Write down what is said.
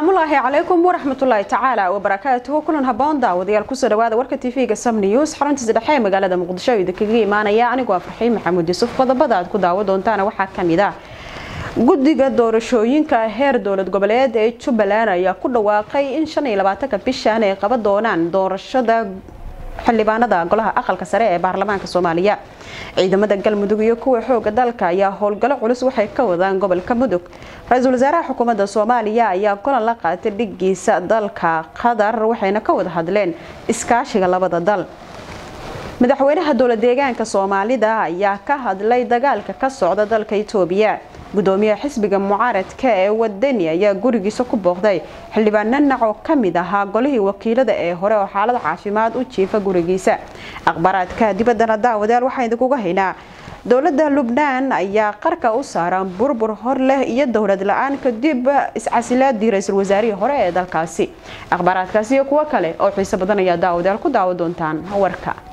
asalaamullaahi calaykum waraxmatullaahi tacaala wabarakaatuhu kulan haboon daawadayaal kusoo dhawaada warka tv-ga sam news xaruntiisa dhexe ee magaalada muqdisho idinkaga imaanaya anigoo farxiin maxamuud yuusuf qodobada aad ku daawo doontaana waxaa kamid ah guddiga doorashooyinka heer dowlad goboleed ee jubbaland ayaa ku dhawaaqay in shan iyo labaatanka bishan ay qaban doonaan doorashada xildhibaanada golaha aqalka sare ee baarlamaanka soomaaliya ciidamada galmudug iyo kuwa xooga dalka ayaa howlgallo culus waxay ka wadaan gobolka mudug ra-iisul wasaaraha xukuumadda soomaaliya ayaa golan la qaatay dhigiisa dalka qatar waxayna ka wada hadleen iskaashiga labada dal madaxweynaha dowlad deegaanka soomaalida ayaa ka hadlay dagaalka ka socda dalka itoobiya gudoomiyaha xisbiga mucaaradka ee wadani ayaa gurigiisa ku booqday xildhibaan nanac oo kamid ahaa golihii wakiilada ee hore oo xaalad caafimaad u jiifa gurigiisa akhbaaraadka dibaddana daawadayaal waxaa idinkuga haynaa dowladda lubnaan ayaa qarka u saaran burbur hor leh iyo dowlad la-aan kadib iscasilaadii ra-iisul wasaarihii hore ee dalkaasi akhbaaraadkaasi iyo kuwo kale oo xiiso badan ayaa daawadayaal ku daawo doontaan warka